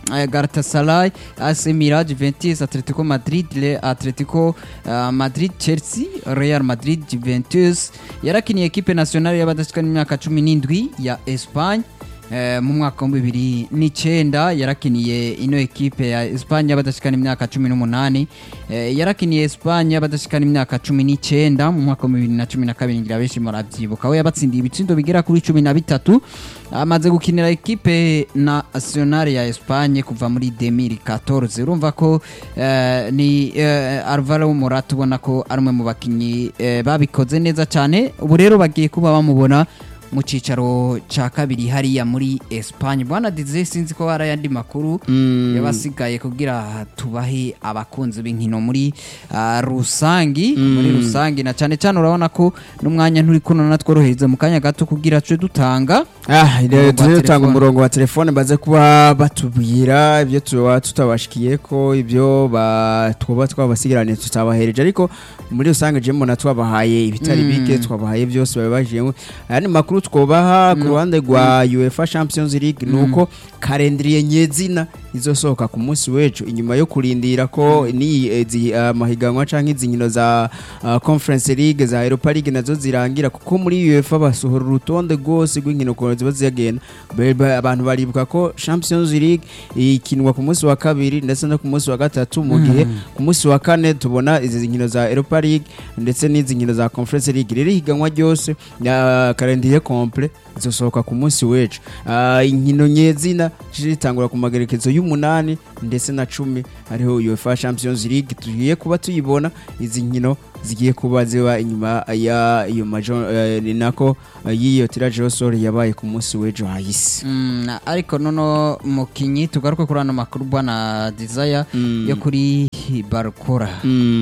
eh, Galatasaray AC Milan Juventus Atletico Madrid Le Atletico uh, Madrid Chelsea Real Madrid Juventus yarakiniye ekipe nationale y'abadashikana imyaka 17 ya Espagne Eh, mu mwaka wa bibiri n'icyenda yarakiniye ino ekipe ya Espagne y'abadashikana imyaka cumi n'umunani eh, yarakiniye Espagne y'abadashikana imyaka cumi n'icyenda mu mwaka wa bibiri na cumi na kabiri ngira benshi murabyibuka aho yabatsindiye ibitsindo bigera kuri cumi na bitatu amaze gukinira ekipe nationale ya Espagne kuva muri 2014 urumva ko eh, ni eh, Alvaro Morata ubona ko ari umwe mu bakinnyi eh, babikoze neza cyane ubu rero bagiye kuba bamubona mu cyicaro cya kabiri hariya muri Espagne bwana Didier sinzi ko hari ayandi makuru yabasigaye kugira tubahe abakunzi b'inkino muri ah, rusangi muri rusangi na cyane cyane urabona ko n'umwanya nturi kuno natworohereza mu kanya gato kugira tuje dutanga Ah, Umurongo rero wa tuje dutanga telefone. umurongo wa telefone baze kuba batubwira ibyo tuba tutabashikiye ko ibyo ba- twaba twabasigaranye tutabahereje ariko muri rusange je mbona twabahaye ibitari Mm. bike twabahaye byose babibajiyemo ayandi makuru twobaha ku ruhande rwa UEFA Champions League nuko kalendriye nyezina izosohoka ku munsi w'ejo inyuma yo kurindira ko ni izi uh, mahiganwa canke izi nkino za uh, Conference League za Europa League nazo zirangira kuko muri UEFA basohora urutonde rwose rw'inkino ukuntu ziba zigenda Be- be- abantu baribuka ko Champions League ikinwa ku munsi wa kabiri ndetse no ku munsi wa gatatu mu gihe ku munsi wa kane tubona izi nkino za Europa League ndetse n'izi nkino za Conference League rero ihiganwa ryose ya calendrier complet zizosohoka ku munsi w'ejo Ah, inkino nyezina zitangura ku magerekezo y'umunani ndetse na cumi hariho UEFA Champions League tugiye kuba tuyibona izi nkino zigiye kuba ziba inyuma ya iyo majo eh, ni nako eh, y'iyo tirage au sort yabaye ku munsi w'ejo hahise Mm, ariko nono mukinyi tugaruke kuri ano makuru bwana Desire yo kuri Barcola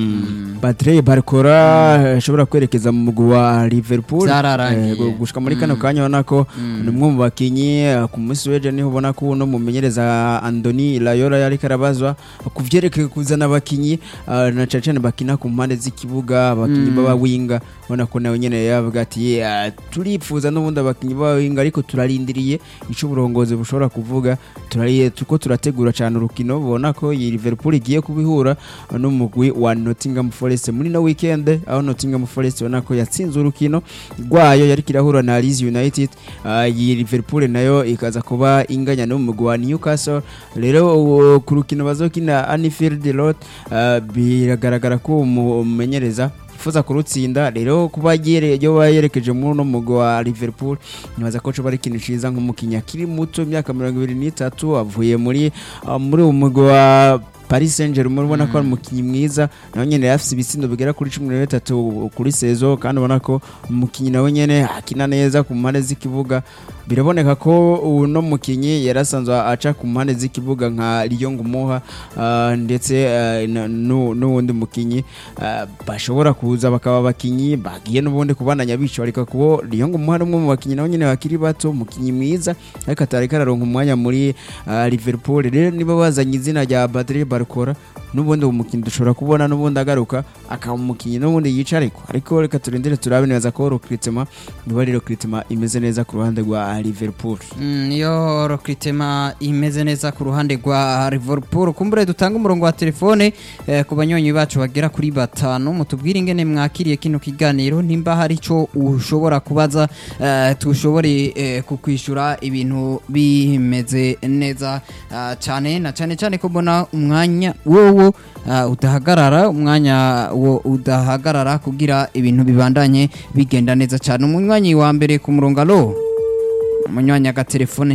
Patrick Barcola ashobora kwerekeza mu mugwi wa Liverpool Byararangiye. Eh, gu- gushika muri kano kanya ubona ko ni umwe mu bakinyi eh, ku munsi w'ejo niho ubona ko uno mumenyereza Andoni Rayola yari karabazwa ku vyerekeye kuzana abakinyi eh, na cane cane bakina ku mpande z'ikibuga abakinyi baba winga ubona ko nawe nyene yavuga ati "Eh, turipfuza n'ubundi abakinyi baba winga ariko turarindiriye ico uburongozi bushobora kuvuga turariye tuko turategura cyane urukino ubona ko iyi Liverpool igiye kubihura n'umugwi wa Nottingham Forest muri no weekend aho Nottingham Forest ubona ko yatsinze urukino rwayo yari kirahura na Leeds United Ah, iyi Liverpool nayo ikaza kuba inganya n'umugwi wa Newcastle rero uwo ku rukino bazokina Anfield Road ah, biragaragara ko umumenyereza yifuza kurutsinda rero kuba yere- yoba yerekeje muri uno mugwi wa Liverpool nibaza ko coba ari ikintu ciza nk'umukinnyi akiri muto imyaka mirongo ibiri n'itatu avuye muri ah, muri uwo mugwi wa Paris Saint-Germain ubona ko ari umukinnyi mwiza nawe nyene yari afise ibitsindo bigera kuri cumi na bitatu kuri sezo kandi ubona ko umukinnyi nawe nyene akina neza ku mpande z'ikibuga biraboneka ko uno mukinnyi yari asanzwe aca ku mpande z'ikibuga nka Lyon Ngumuha ah, ndetse ah, na- nu- n'uwundi mukinnyi ah, bashobora kuza bakaba abakinnyi bagiye n'ubundi kubananya bico ariko kubo Lyon Ngumuha ari umwe mu bakinnyi nawe nyene bakiri bato umukinnyi mwiza ariko atari kararonka umwanya muri ah, Liverpool rero niba bazanye izina rya Patrick Barcola n'ubundi uwo mukinnyi dushobora kubona n'ubundi agaruka akaba umukinnyi n'ubundi yica ariko ariko reka turindire turabe neza ko recruitment niba ari recruitment imeze neza ku ruhande rwa Liverpool Mm, niyo recruitment imeze neza ku ruhande rwa Liverpool kumbure dutanga umurongo wa telefone eh, ku banyonyi bacu bagera kuri batanu mutubwire ingene mwakiriye kino kiganiro nimba hari ico ushobora kubaza eh, tushobore eh, kukwishura ibintu bimeze neza ah, cyane na cyane cyane ko mbona umwanya wowo ah, udahagarara umwanya wo udahagarara kugira ibintu bibandanye bigenda neza cyane umunywanyi wa mbere ku murongo alo umunywanyi agatelefone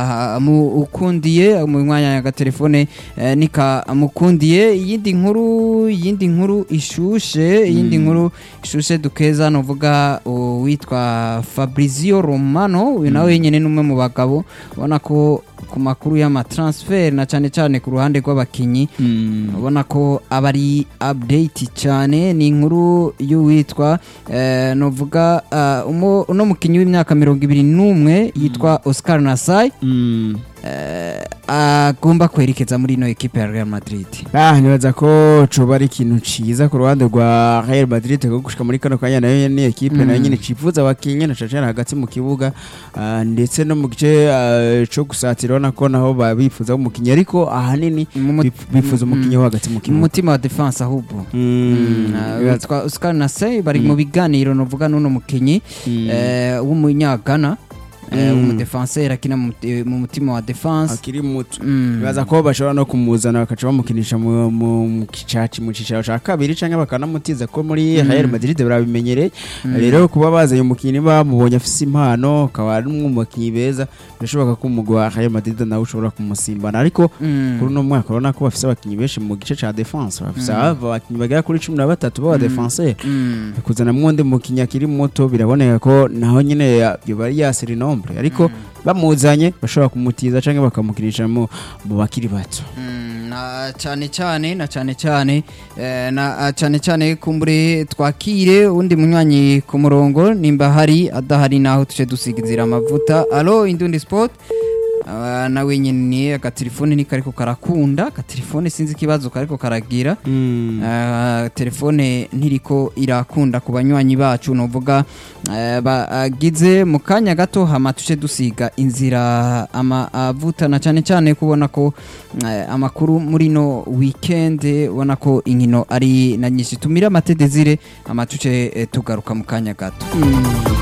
ntikamukundiye umunywanyi agatelefone eh, ntikamukundiye iyindi nkuru iyindi nkuru ishushe iyindi nkuru ishushe dukeza nuvuga uwitwa Fabrizio Romano uyu nawe wenyine n'umwe mu bagabo ubona ko ku makuru y'amatransfer na cyane cyane ku ruhande rw'abakinyi ubona ko aba ari update cyane ni inkuru y'uwitwa eh, novuga uh, uno mukinnyi w'imyaka mirongo ibiri n'umwe yitwa Oscar Nasai eh, agomba kwerekeza muri ino ekipe ya Real Madrid Ah, nibaza ko coba ari ikintu ciza ku ruhande rwa Real Madrid ko gushika muri kano kanya nayo ni ekipe nayo nyene cifuza abakinyi na cacana hagati mu kibuga ah, ndetse no mu gice ah, co gusatira urabona ko naho babifuza umukinyi ariko ahanini Mu mu- bif- bifuza umukinyi wo hagati mu mu kibuga mutima wa defense ahubwo Mm, Ah, bibaza- witwa Oscar Nasey bari mu biganiro novuga n'uno mukinyi Mm. eh, w'umunyagana eh, Mm. w'umudefenseur akina mu muti- mu mutima wa defense akiri muto Mm. bibaza ko bashobora no kumuzana bakaca bamukinisha mu mu- mu kicaci mu cicaro ca kabiri canke bakanamutiza ko muri Real Madrid barabimenyereye rero kuba bazanye umukinnyi bamubonye afise impano akaba ari umwe mu bakinnyi beza birashoboka ko umugwi wa Real Madrid nawe ushobora kumusimbana ariko Mm. kuri uno mwaka urabona ko bafise abakinnyi benshi mu gice ca defense bafise abakinnyi bagera kuri cumi na batatu b'aba defenseur Mm. kuzanamwo undi mukinnyi akiri muto biraboneka ko naho nyine ya- yoba ari yasira inombre ariko bamuzanye bashobora kumutiza canke bakamukinisha mu mu bakiri bato Mm, na cyane cyane na cyane cyane eh, na cyane cyane kumbure twakire undi munywanyi ku murongo nimba hari adahari naho tuce dusigizira amavuta alo indundi sport Ah, nawe nyine agatelefone ni kariko karakunda agatelefone sinzi ikibazo kariko karagira Ah, telefone ntiriko irakunda ku banywanyi bacu nuvuga eh, bagize mu kanya gato hama tuce dusiga inzira amavuta na cyane cyane kubona ko eh, amakuru muri no weekend ubona ko inkino ari na nyinshi tumira amatedezire ama tuce eh, tugaruka mu kanya gato